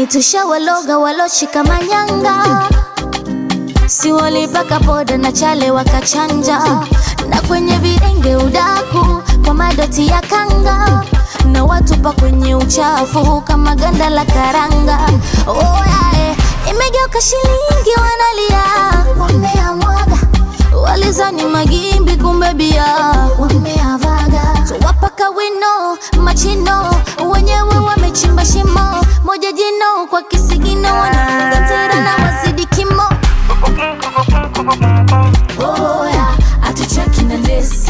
kwani tushawaloga waloshika manyanga si walipaka poda na chale wakachanja na kwenye videnge udaku kwa madoti ya kanga na watupa kwenye uchafu kama ganda la karanga oh, yeah, eh. imegeuka shilingi wanalia wameamwaga walizani magimbi kumbe bia wameavaga tuwapaka wino machino wenyewe wamechimba shimo moja jino kwa kisigino wanafunga tera na wazidi kimo oya atuchaki na lesi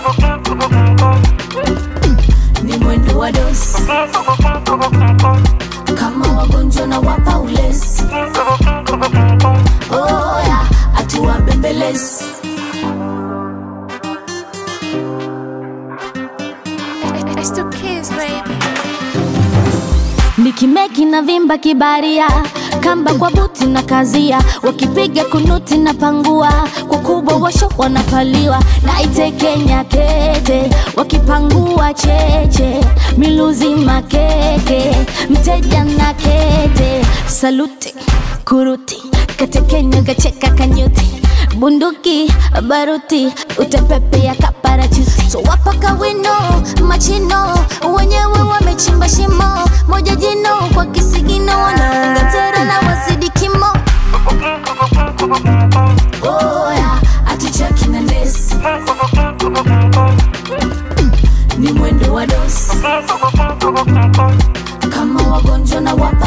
ni mwendo wa dosi kama wagonjwa na wapa ulezi oya atuwabembelezi It's the kids, baby. nikimeki na vimba kibaria kamba kwa buti na kazia wakipiga kunuti na pangua kwa kubwa washo wanapaliwa na itekenya kete wakipangua cheche miluzi makeke mteja na kete saluti kuruti katekenya kacheka kanyuti bunduki baruti utepepea kaparachuti so wapaka wino machino wenyewe wamechimba shimo moja jino kwa kisigino wanaunga tera na wazidi kimo oya atuchaki na ndesi ni mwendo wa dosi kama wagonjwa na wapa